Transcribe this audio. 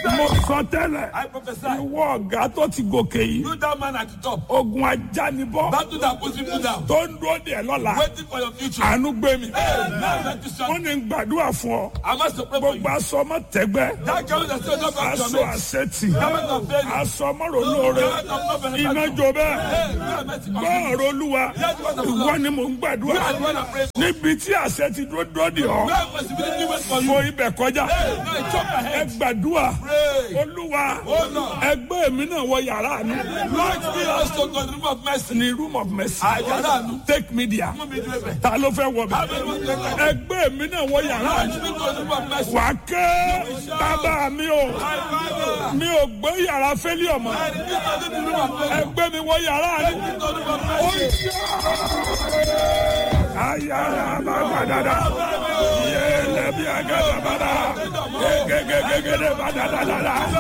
mo sọ tẹ́lẹ̀ I prophesy. ìwọ ọ̀gá tó ti gòkè yìí You that man at the top. ogun ajánibọ́ Battle that puts people down. tó ń dúró dè lọ́la Waiting for your future. àánú gbé mi Now let you wọ́n shout. ní gbàdúrà fún ọ I must pray for you. gbogbo aṣọ ọmọ tẹgbẹ́ That girl that still not back to aṣọ your mate. àṣetì Garment of failure. aṣọ ọmọròlóore iná jó bẹ́ẹ̀ Hey, you are meant to come. gbọ́ọ̀rọ̀ olúwa ìwọ ni mò ń gbàdúrà You are the one I pray for. níbi tí àṣẹ ti dúró dúró dè ọ́ You have possibility wait for you. mo ibẹ̀ kọjá Hey, now you chop your ẹ head. gbàdúrà Pray. olúwa Oh, Lord. ẹgbẹ́ mi náà wọ yàrá àánú Lord, be also God, the room of mercy. ní room of mercy Àyàrá àánú. take me there Mú mi dúró bẹ̀. ta ló fẹ́ wọ bẹ̀ Abẹ́rẹ́ ló ń ẹgbẹ́ mi náà wọ yàrá àánú Be God, the room of mercy. wà á ké bàbá mi o My Father. mi ò gbé yàrá fẹ́lẹ́ ọmọ I repeat unto the room of mercy. ẹgbẹ́ mi wọ yàrá àánú. Be God, the room of mercy. ayara bagadada yẹlẹ bi agadabada gegegegede badadadada